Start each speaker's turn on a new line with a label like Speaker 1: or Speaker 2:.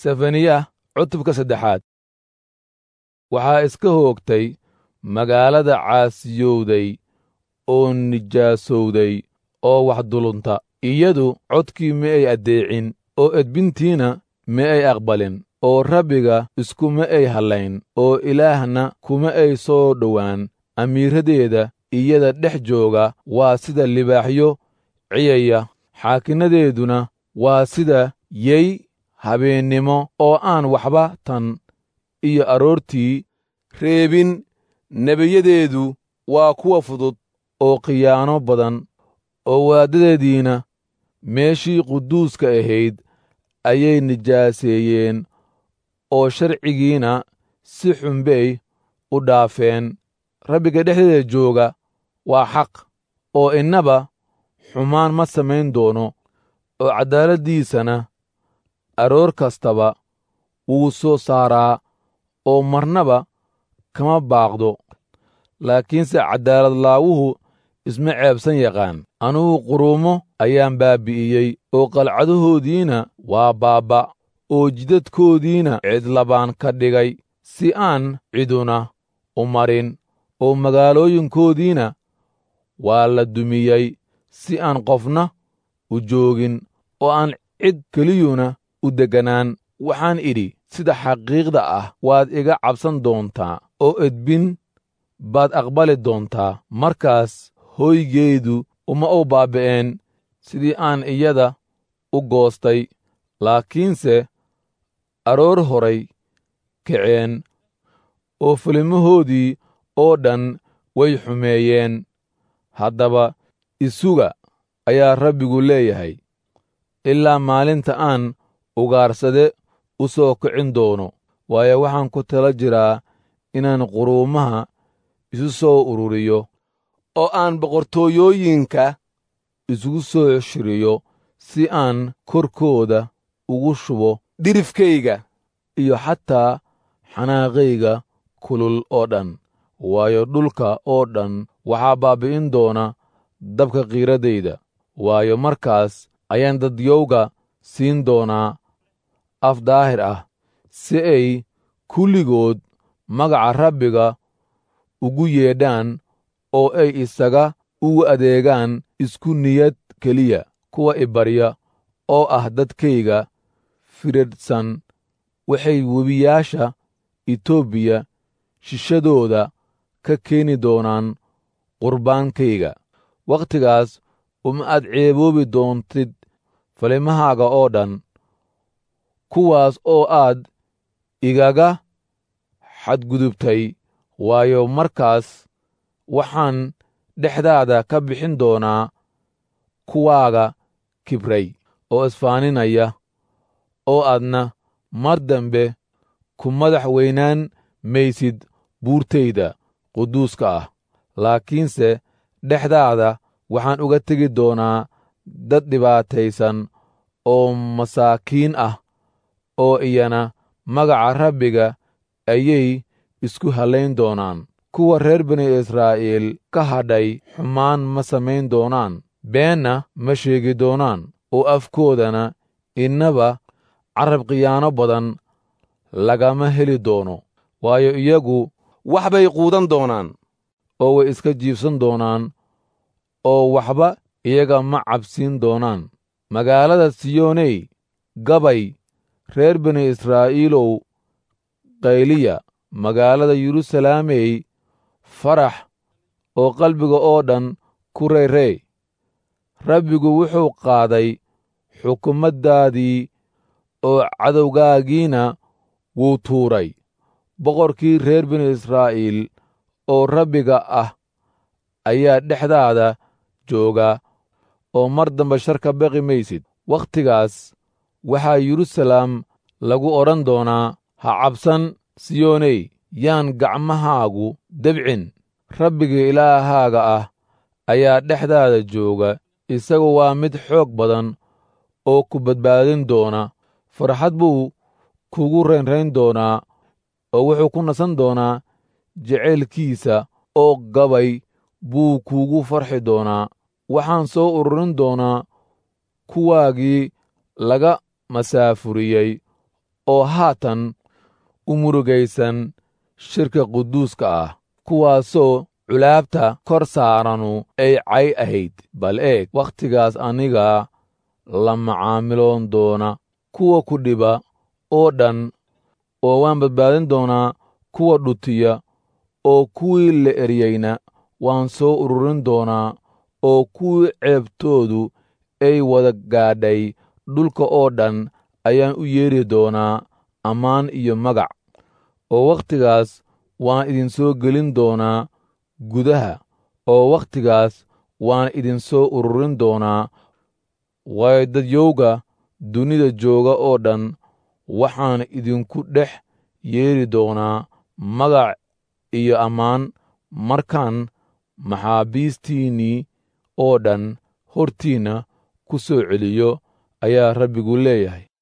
Speaker 1: sefaniya cutubka saddexaad waxaa iska hoogtay magaalada caasiyowday oo nijaasowday oo wax dulunta iyadu codkii ma ay addeecin oo edbintiina ma ay aqbalin oo rabbiga iskuma ay hallayn oo ilaahna kuma ay soo dhowaan amiiradeeda iyada dhex jooga waa sida libaaxyo ciyaya xaakinnadeeduna waa sida yey habeennimo oo aan waxba tan iyo aroortii reebin nebiyadeedu waa kuwa fudud oo khiyaano badan oo waaddadeediina meeshii quduuska ahayd ayay nijaaseeyeen oo sharcigiina si xunbay u dhaafeen rabbiga dhexdeeda jooga waa xaq oo innaba xumaan ma samayn doono oo caddaaladdiisana aroor kastaba wuu soo saaraa oo marnaba kama baaqdo laakiinse caddaaladlaawuhu isma ceebsan yaqaan anugu quruumo ayaan baabbi'iyey oo qalcadahoodiina waa baabba oo jidadkoodiina cidlabaan ka dhigay si aan ciduna u marin oo magaalooyinkoodiina waa la dumiyey si aan qofna u joogin oo aan cid keliyuna u degganaan waxaan idhi sida xaqiiqda ah waad iga cabsan doontaa oo edbin baad aqbali doontaa markaas hoygeedu uma u baaba'een sidii aan iyada u goostay laakiinse aroor horay kaceen oo filimahoodii oo dhan way xumeeyeen haddaba isuga ayaa rabbigu leeyahay ilaa maalinta aan ugaarsade u soo kicin doono waayo waxaan ku tala jiraa inaan quruumaha isu soo ururiyo oo aan boqortooyooyinka isugu soo shiriyo si aan korkooda ugu shubo dhirifkayga iyo xataa xanaaqayga kulul oo dhan waayo dhulka oo dhan waxaa baabbi'in doona dabka qiiradayda waayo markaas ayaan dadyowga siin doonaa af daahir ah si ay kulligood magaca rabbiga ugu yeedhaan oo ay isaga ugu adeegaan isku niyad keliya kuwa ibarya oo ah dadkayga firadhsan waxay webiyaasha etoobiya shishadooda ka keeni doonaan qurbaankayga wakhtigaas uma aad ceeboobi doontid falimahaaga oo dhan kuwaas oo aad igaga xadgudubtay waayo markaas waxaan dhexdaada ka bixin doonaa kuwaaga kibray oo isfaaninaya oo aadna mar dambe ku madax weynaan maysid buurtayda quduuska ah laakiinse dhexdaada waxaan uga tegi doonaa dad dhibaataysan oo masaakiin ah oo iyana magaca rabbiga ayay isku hallayn doonaan kuwa reer bani israa'iil ka hadhay xumaan ma samayn doonaan beenna ma sheegi doonaan oo afkoodana innaba carab khiyaano badan lagama heli doono waayo iyagu wax bay quudan doonaan oo way iska jiibsan doonaan oo waxba iyaga ma cabsiin doonaan magaalada siyooney gabay reer bani israa'iilow qayliya magaalada yeruusalaamey farax oo qalbiga oo dhan ku reyrey rabbigu wuxuu qaaday xukumaddaadii oo cadowgaagiina wuu tuuray boqorkii reer bani israa'iil oo rabbiga ah ayaa dhexdaada jooga oo mar dambe shar ka baqi maysid wakhtigaas waxaa yeruusalaam lagu odhan doonaa ha cabsan siyooney yaan gacmahaagu debcin rabbiga ilaahaaga ah ayaa dhexdaada jooga isagu waa mid xoog badan oo ku badbaadin doona farxad buu kugu raynrayn doonaa oo wuxuu ku nasan doonaa jacaylkiisa oo gabay buu kuugu farxi doonaa waxaan soo ururin doonaa kuwaagii laga masaafuriyey oo haatan u murugaysan shirka quduuska ah kuwaasoo culaabta kor saaranu ay cay ahayd bal eeg wakhtigaas anigaa la macaamiloon doona kuwa ku dhiba oo dhan oo waan badbaadin doonaa kuwa dhutiya oo kuwii la eryeyna waan soo ururin doonaa oo kuwii ceebtoodu ay wada gaadhay dhulka oo dhan ayaan u yeedhi doonaa ammaan iyo magac oo wakhtigaas waan idinsoo gelin doonaa gudaha oo wakhtigaas waan idinsoo ururin doonaa waayo dadyowga dunida jooga oo dhan waxaan idinku dhex yeedhi doonaa magac iyo ammaan markaan maxaabiistiinnii oo dhan hortiinna ku soo celiyo ayaa rabbigu leeyahay